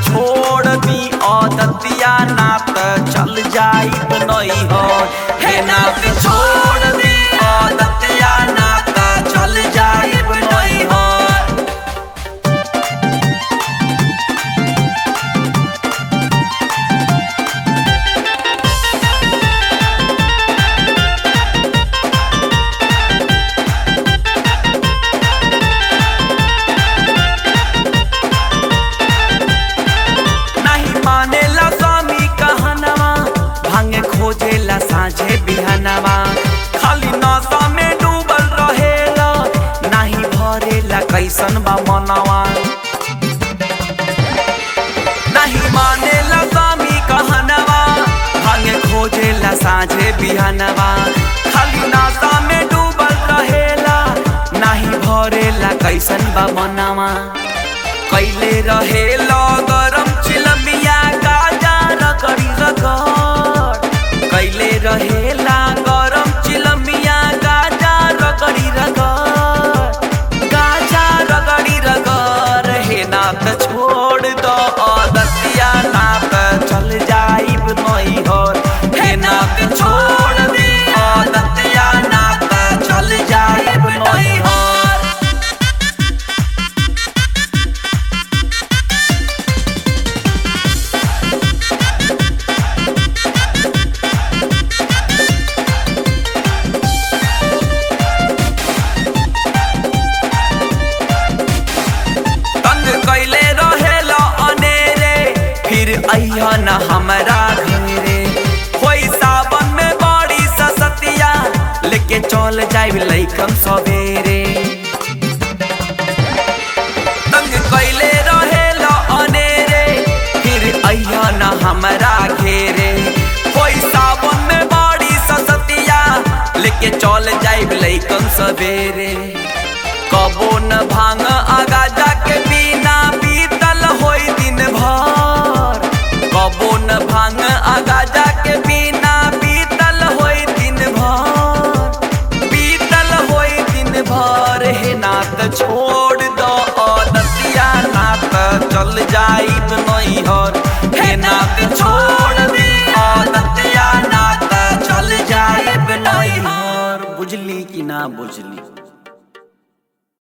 छोड़ दी औदतिया नात चल जाई नहीं हो हे नात छोड़ दी औदतिया नात चल जाई नहीं हो नहीं मानेला स्वामी कहनवा भांगे खोजेला साझे बिहनवा खाली नशा में डूबल रहेला नहीं भरेला कैसन बा मनवा नहीं मानेला स्वामी कहनवा भांगे खोजेला साझे बिहनवा खाली नशा में डूबल रहेला नहीं भरेला कैसन बा मनवा कैले रहे गरम चिलमिया गाजा रगड़ी रगड़ कैले रहे गरम चिलमिया गाजा रगड़ी रगड़ गाजा रगड़ी रगड़ हे नात छोड़ दो दतिया नात चल जाइब नहीं हो हे नात छोड़ दी दतिया नात चल जाइब नहीं हो तंग कैले रहेला अनेरे फिर अइह न हमरा घरे होई सावन में बड़ी ससतिया लेके चल जाइब लइकन सवेरे तंग कैले रहेला अनेरे फिर अइह न हमरा घेरे होई सावन में बड़ी ससतिया लेके चल जाइब लइकन सवेरे कबो न भांग आगा जाके बिना बीतल होई दिन भर कबो न भांग आगा जाके बिना बीतल होई दिन भर बीतल होई दिन भर हे नात छोड़ दो दतिया नात चल जाइब नहीं हर हे नात छोड़ दी दतिया नात चल जाइब नहीं हर बुझली कि ना बुझली